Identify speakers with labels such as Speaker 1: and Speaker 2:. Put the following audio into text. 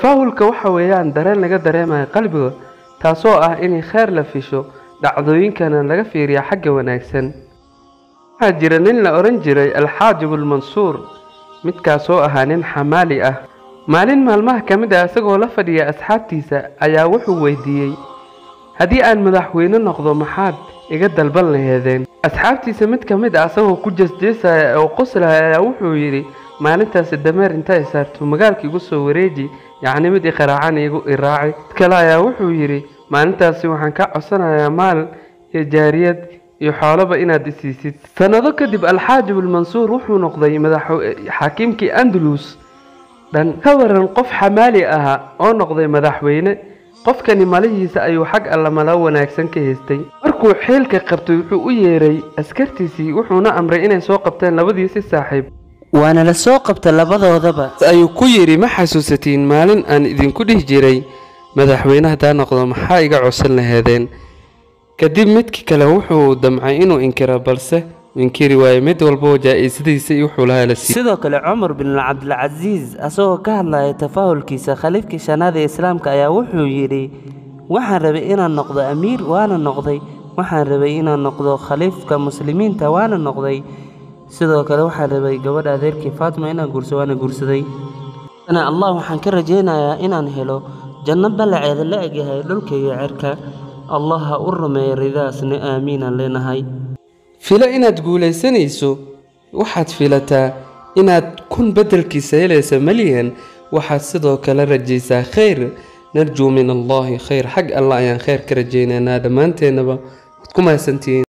Speaker 1: tafaahulka waxa weeyaan dareen laga dareemayo qalbiga taasoo ah in kheyr la fisho dhacdooyinkana laga fiiriya xagga wanaagsan waxaa jira nin la odhan jiray alxaajibulmansuur midkaasoo ahaa nin xamaali ah maalin maalmaha ka mid ah isagoo la fadhiya asxaabtiisa ayaa wuxuu weydiiyey haddii aan madaxweyne noqdo maxaad iga dalban laheedeen asxaabtiisa mid ka mid ah isagoo ku jeesjeesaya oo qoslaya ayaa wuxuu yidhi maalintaasi dameer inta saarto magaalka igu soo wareeji yacni mid iqaraacan igu iraaci mid kale ayaa wuxuu yidhi maalintaasi waxaan ka codsanayaa maal iyo jaariyad iyo xoolaba inaad isiisid sannado kadib alxaajibulmansuur wuxuu noqday madaxxaakiimkii andalus dhan ka waran qof xamaali ahaa oo noqday madaxweyne qofkani malihiisa ayuu xag alla malo wanaagsan ka haystay markuu xeelka qabtay wuxuu u yeeray askartiisii wuxuuna amray inay soo qabteen labadiisi saaxiib
Speaker 2: waana la soo qabta labadoodaba
Speaker 1: ayuu ku yidhi ma xasuusatiin maalin aan idinku dhihi jiray madaxweyne haddaa noqdo maxaa iga codsan laheedeen kadib midkii kale wuxuu damcay inuu inkiro balse inkiri waayo mid walboo jaa-isadiisa iyo wuxuu lahaa la siiyey
Speaker 2: sidoo kale cumar bin cabdilcasiis asagoo ka hadlaya tafaahulkiisa khaliifkii shanaad ee islaamka ayaa wuxuu yidhi waxaan rabay inaan noqdo amiir waana noqday waxaan rabay inaan noqdo khaliifka muslimiinta waana noqday sidoo kale waxaan rabay gabadha adeerkii faatima inaan guurso waana guursaday allah waxaan ka rajaynayaa inaan helo janno ballaceeda la egyahay dhulka iyo cerka allah ha u rumeeya ridaasna aamiinaan leenahay
Speaker 1: filo inaad guulaysanayso waxaad filataa inaad kun beddelkiisa helaysa malyan waxaad sidoo kale rajaysaa khayr narjuu min allaahi khayr xag allah ayaan khayr ka rajaynaynaa dhammaanteennaba waad ku mahadsantihiin